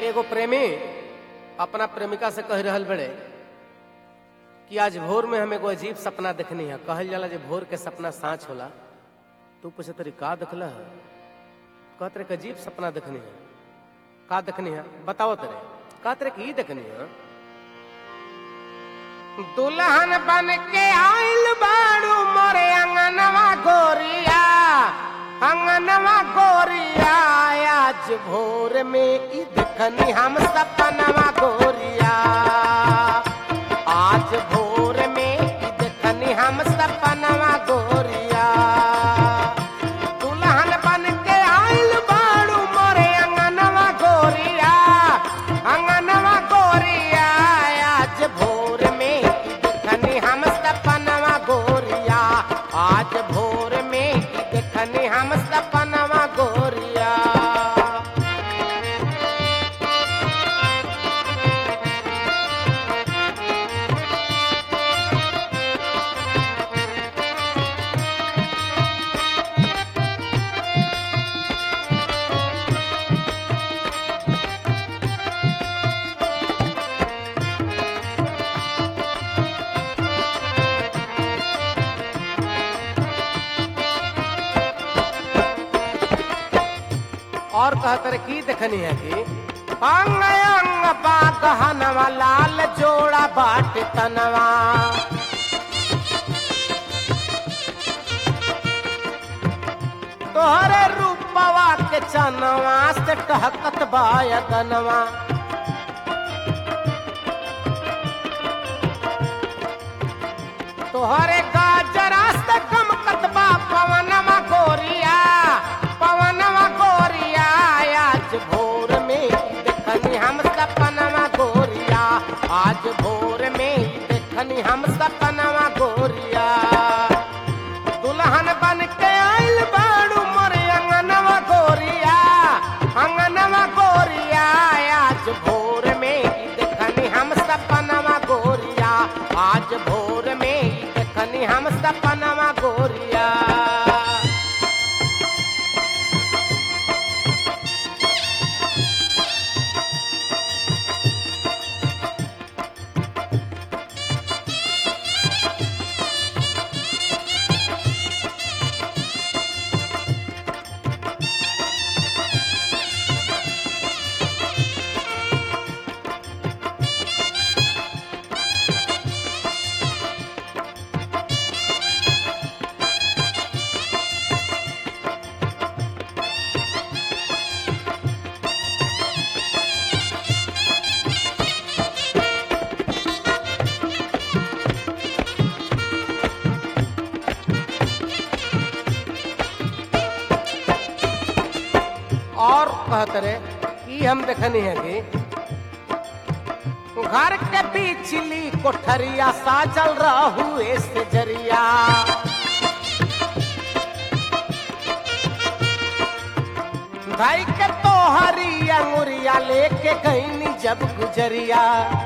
एगो प्रेमी अपना प्रेमिका से कह रहल बड़े कि आज भोर में हम एगो अजीब सपना देखनी है कहल जाला जे भोर के सपना सांच होला तू पूछे तरी का देखला है कहत रे कि अजीब सपना देखनी है का देखनी है बताओ तेरे कहत रे कि ई देखनी है दुल्हन बन के आइल बाड़ू मोरे अंगनवा गोरिया अंगनवा गोरिया आज भोर में ई देखनी हम सपनवा गोरिया आज भोर में ई देखनी हम सपनवा गोरिया दुल्हन बन के आइल बाड़ू मोरे अंगनवा गोरिया अंगनवा गोरिया आज भोर में ई देखनी हम सपनवा गोरिया आज भोर में ई देखनी हम सपनवा गोरिया और कहत रे की देखनी है कि अंग अंग बा गहनवा लाल जोड़ा बाट तनवा तोहरे रूपवा के चनवा से टहकत बायगनवा तोहरे गाजरा से गमकत बा पवनवा गोरिया पवनवा गोरिया आज भोर में देखनी हम सपनवा गोरिया आज भोर में देखनी हम सपनवा गोरिया दुल्हन बन के आइल बाड़ू मोरे अंगनवा गोरिया अंगनवा गोरिया आज भोर में देखनी हम सपनवा गोरिया आज भोर में देखनी हम सपनवा गोरिया और कहत रे ई हम देखनी है कि घर के पिछली कोठरिया साजल रहू से जरिया भाई के तोहरी अंगुरिया लेके गईनी जब गुजरिया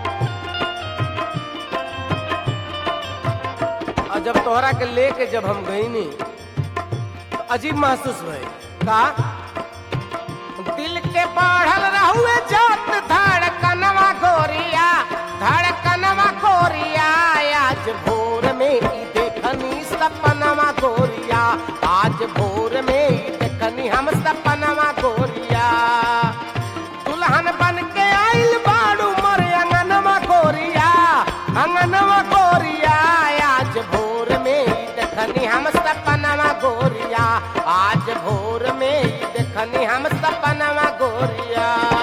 और जब तोहरा के लेके जब हम गईनी तो अजीब महसूस भई का दिल के बढ़ल रहुए जात धड़कनवा गोरिया धड़कनवा गोरिया आज भोर में ई देखनी सपनवा गोरिया आज भोर में ई देखनी हम सपनवा गोरिया दुल्हन बन के आइल बाड़ू मोर अंगनवा गोरिया अंगनवा गोरिया आज भोर में ई देखनी हम सपनवा गोरिया आज भोर में ई देखनी हम सपनवा गोरिया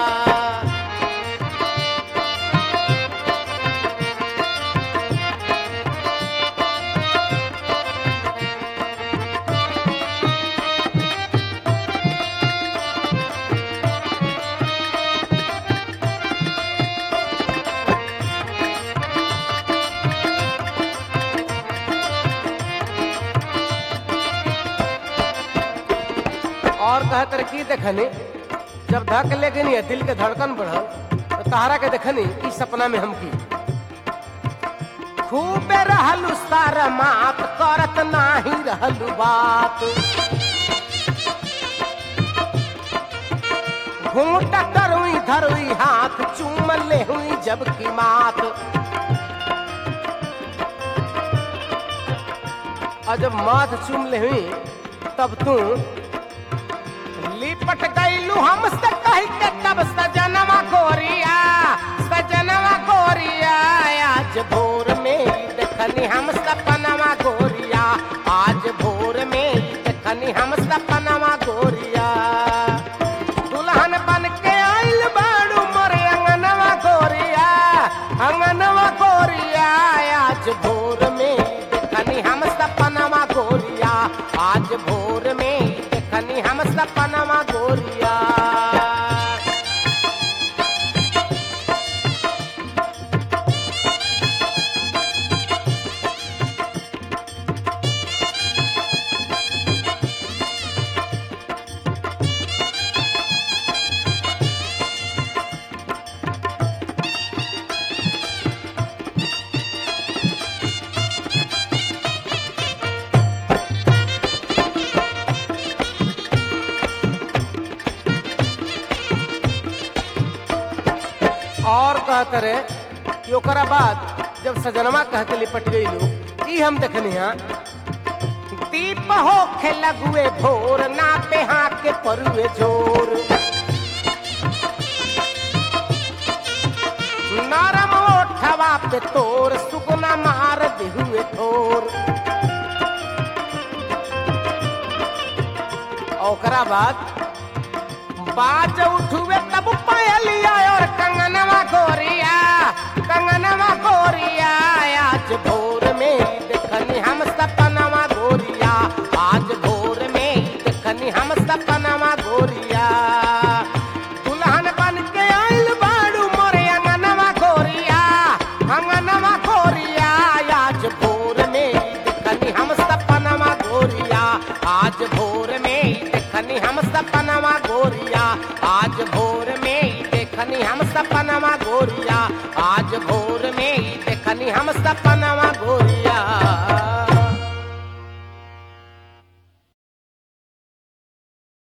और कहत रहे की देखनी जब धक ले गई दिल के धड़कन बढ़ल तो तहरा के देखनी ई सपना में हम की खूबे रहलू सारा मात करत नाही रहलू बात घूंघट करुई धरुई हाथ चूम ले हुई जबकि मात और जब माथ चूम ले हुई तब तू लिपट गईलू हमसे कही के तब सजनवा गोरिया सजनवा गोरिया आज भोर में ही देखनी हम सपनवा गोरिया आज भोर में ही देखनी हम सपनवा गोरिया दुल्हन बन के आइल बाड़ू मोरे अंगनवा गोरिया अंगनवा गोरिया आज भोर में ही देखनी हम सपनवा गोरिया आज भोर में ही देखनी हम सपनवा गोरिया और कहत रहे कि ओकरा बाद जब सजनवा कह के लिपट गई लोग ई हम देखनी हा दीप हो खे लगुए भोर ना पे हाँ के परुए जोर नरम ओठवा पे तोर सुगना मार दिहुए ठोर ओकरा बाद बाज उठुए तब पायलिया और कंगनवा गोरिया कंगनवा गोरिया आज भोर में ही देखनी हम सपनवा गोरिया आज भोर में ही देखनी हम सपनवा गोरिया दुल्हन बन के आइल बाड़ू मोरे अंगनवा गोरिया अंगनवा गोरिया आज भोर में ही देखनी हम सपनवा गोरिया आज भोर में ही देखनी हम सपनवा गोरिया आज भोर में ही देखनी हम सपनवा गोरिया आज भोर में ही देखनी हम सपन